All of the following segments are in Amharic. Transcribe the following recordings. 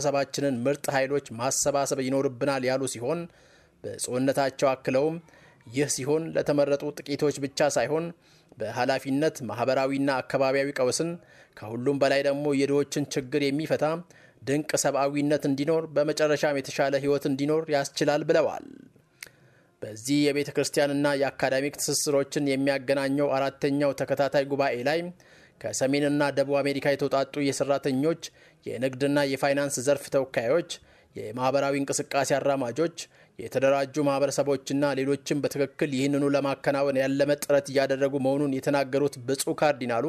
የማህበረሰባችንን ምርጥ ኃይሎች ማሰባሰብ ይኖርብናል ያሉ ሲሆን ብፁዕነታቸው አክለውም ይህ ሲሆን ለተመረጡ ጥቂቶች ብቻ ሳይሆን በኃላፊነት ማኅበራዊና አካባቢያዊ ቀውስን ከሁሉም በላይ ደግሞ የድሆችን ችግር የሚፈታ ድንቅ ሰብአዊነት እንዲኖር በመጨረሻም የተሻለ ሕይወት እንዲኖር ያስችላል ብለዋል። በዚህ የቤተ ክርስቲያንና የአካዳሚክ ትስስሮችን የሚያገናኘው አራተኛው ተከታታይ ጉባኤ ላይ ከሰሜንና ደቡብ አሜሪካ የተውጣጡ የሰራተኞች የንግድና የፋይናንስ ዘርፍ ተወካዮች፣ የማኅበራዊ እንቅስቃሴ አራማጆች፣ የተደራጁ ማኅበረሰቦችና ሌሎችም በትክክል ይህንኑ ለማከናወን ያለመ ጥረት እያደረጉ መሆኑን የተናገሩት ብፁዕ ካርዲናሉ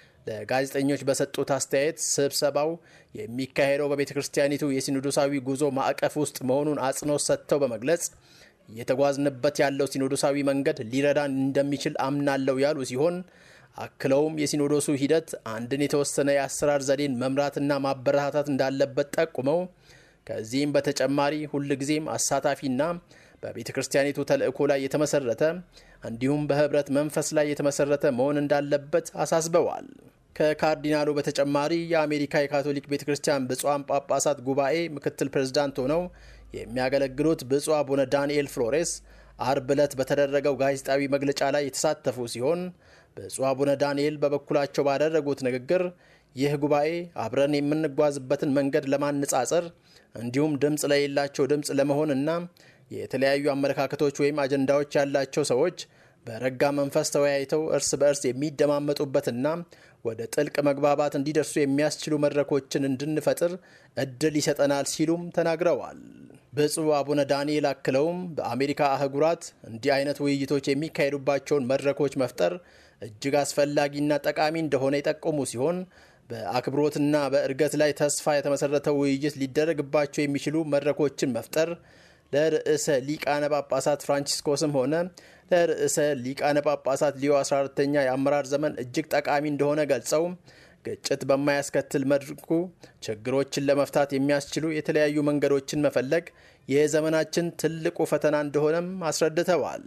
ለጋዜጠኞች በሰጡት አስተያየት ስብሰባው የሚካሄደው በቤተ ክርስቲያኒቱ የሲኖዶሳዊ ጉዞ ማዕቀፍ ውስጥ መሆኑን አጽንኦት ሰጥተው በመግለጽ እየተጓዝንበት ያለው ሲኖዶሳዊ መንገድ ሊረዳን እንደሚችል አምናለው ያሉ ሲሆን አክለውም የሲኖዶሱ ሂደት አንድን የተወሰነ የአሰራር ዘዴን መምራትና ማበረታታት እንዳለበት ጠቁመው ከዚህም በተጨማሪ ሁልጊዜም አሳታፊና በቤተ ክርስቲያኒቱ ተልእኮ ላይ የተመሰረተ እንዲሁም በህብረት መንፈስ ላይ የተመሰረተ መሆን እንዳለበት አሳስበዋል። ከካርዲናሉ በተጨማሪ የአሜሪካ የካቶሊክ ቤተ ክርስቲያን ብፁዓን ጳጳሳት ጉባኤ ምክትል ፕሬዝዳንት ሆነው የሚያገለግሉት ብፁዕ አቡነ ዳንኤል ፍሎሬስ አርብ ዕለት በተደረገው ጋዜጣዊ መግለጫ ላይ የተሳተፉ ሲሆን ብፁዕ አቡነ ዳንኤል በበኩላቸው ባደረጉት ንግግር ይህ ጉባኤ አብረን የምንጓዝበትን መንገድ ለማነጻጸር እንዲሁም ድምፅ ለሌላቸው ድምፅ ለመሆንና የተለያዩ አመለካከቶች ወይም አጀንዳዎች ያላቸው ሰዎች በረጋ መንፈስ ተወያይተው እርስ በእርስ የሚደማመጡበትና ወደ ጥልቅ መግባባት እንዲደርሱ የሚያስችሉ መድረኮችን እንድንፈጥር እድል ይሰጠናል ሲሉም ተናግረዋል። ብፁዕ አቡነ ዳንኤል አክለውም በአሜሪካ አህጉራት እንዲህ አይነት ውይይቶች የሚካሄዱባቸውን መድረኮች መፍጠር እጅግ አስፈላጊና ጠቃሚ እንደሆነ የጠቆሙ ሲሆን በአክብሮትና በእድገት ላይ ተስፋ የተመሰረተው ውይይት ሊደረግባቸው የሚችሉ መድረኮችን መፍጠር ለርዕሰ ሊቃነ ጳጳሳት ፍራንቺስኮስም ሆነ ለርዕሰ ሊቃነ ጳጳሳት ሊዮ 14ተኛ የአመራር ዘመን እጅግ ጠቃሚ እንደሆነ ገልጸው ግጭት በማያስከትል መልኩ ችግሮችን ለመፍታት የሚያስችሉ የተለያዩ መንገዶችን መፈለግ የዘመናችን ትልቁ ፈተና እንደሆነም አስረድተዋል።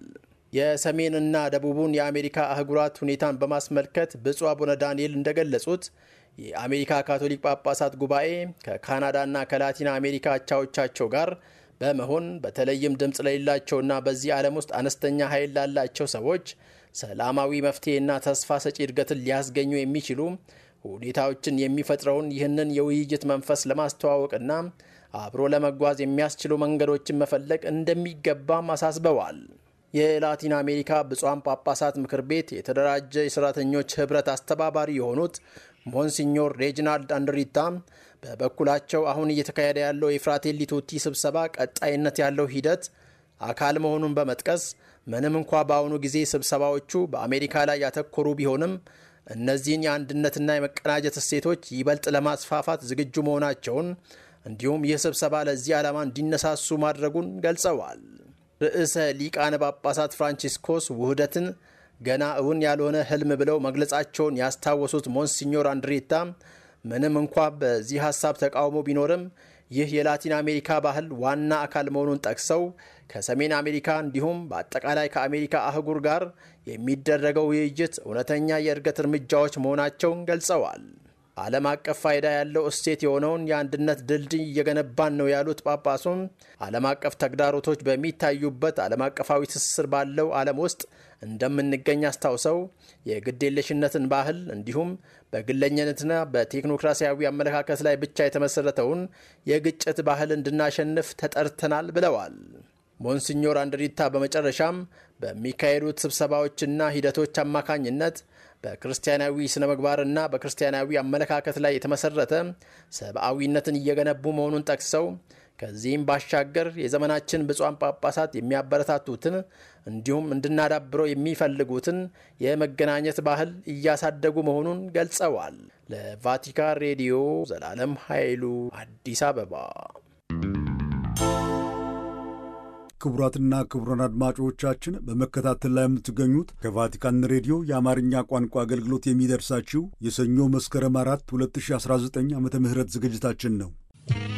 የሰሜንና ደቡቡን የአሜሪካ አህጉራት ሁኔታን በማስመልከት ብፁዕ አቡነ ዳንኤል እንደገለጹት የአሜሪካ ካቶሊክ ጳጳሳት ጉባኤ ከካናዳና ከላቲን አሜሪካ አቻዎቻቸው ጋር በመሆን በተለይም ድምፅ ለሌላቸውና በዚህ ዓለም ውስጥ አነስተኛ ኃይል ላላቸው ሰዎች ሰላማዊ መፍትሄና ተስፋ ሰጪ እድገትን ሊያስገኙ የሚችሉ ሁኔታዎችን የሚፈጥረውን ይህንን የውይይት መንፈስ ለማስተዋወቅና አብሮ ለመጓዝ የሚያስችሉ መንገዶችን መፈለግ እንደሚገባም አሳስበዋል። የላቲን አሜሪካ ብፁዓን ጳጳሳት ምክር ቤት የተደራጀ የሰራተኞች ህብረት አስተባባሪ የሆኑት ሞንሲኞር ሬጂናልድ አንድሪታ በበኩላቸው አሁን እየተካሄደ ያለው የፍራቴሊ ቱቲ ስብሰባ ቀጣይነት ያለው ሂደት አካል መሆኑን በመጥቀስ ምንም እንኳ በአሁኑ ጊዜ ስብሰባዎቹ በአሜሪካ ላይ ያተኮሩ ቢሆንም እነዚህን የአንድነትና የመቀናጀት እሴቶች ይበልጥ ለማስፋፋት ዝግጁ መሆናቸውን እንዲሁም ይህ ስብሰባ ለዚህ ዓላማ እንዲነሳሱ ማድረጉን ገልጸዋል። ርዕሰ ሊቃነ ጳጳሳት ፍራንቺስኮስ ውህደትን ገና እውን ያልሆነ ህልም ብለው መግለጻቸውን ያስታወሱት ሞንሲኞር አንድሬታ ምንም እንኳ በዚህ ሀሳብ ተቃውሞ ቢኖርም ይህ የላቲን አሜሪካ ባህል ዋና አካል መሆኑን ጠቅሰው ከሰሜን አሜሪካ እንዲሁም በአጠቃላይ ከአሜሪካ አህጉር ጋር የሚደረገው ውይይት እውነተኛ የእድገት እርምጃዎች መሆናቸውን ገልጸዋል። ዓለም አቀፍ ፋይዳ ያለው እሴት የሆነውን የአንድነት ድልድይ እየገነባን ነው ያሉት ጳጳሱም ዓለም አቀፍ ተግዳሮቶች በሚታዩበት ዓለም አቀፋዊ ትስስር ባለው ዓለም ውስጥ እንደምንገኝ አስታውሰው የግዴለሽነትን ባህል እንዲሁም በግለኝነትና በቴክኖክራሲያዊ አመለካከት ላይ ብቻ የተመሰረተውን የግጭት ባህል እንድናሸንፍ ተጠርተናል ብለዋል። ሞንሲኞር አንድሪታ በመጨረሻም በሚካሄዱት ስብሰባዎችና ሂደቶች አማካኝነት በክርስቲያናዊ ስነ ምግባርና በክርስቲያናዊ አመለካከት ላይ የተመሰረተ ሰብአዊነትን እየገነቡ መሆኑን ጠቅሰው ከዚህም ባሻገር የዘመናችን ብፁዓን ጳጳሳት የሚያበረታቱትን እንዲሁም እንድናዳብረው የሚፈልጉትን የመገናኘት ባህል እያሳደጉ መሆኑን ገልጸዋል። ለቫቲካን ሬዲዮ ዘላለም ኃይሉ አዲስ አበባ። ክቡራትና ክቡራን አድማጮቻችን በመከታተል ላይ የምትገኙት ከቫቲካን ሬዲዮ የአማርኛ ቋንቋ አገልግሎት የሚደርሳችሁ የሰኞ መስከረም አራት 2019 ዓ ም ዝግጅታችን ነው።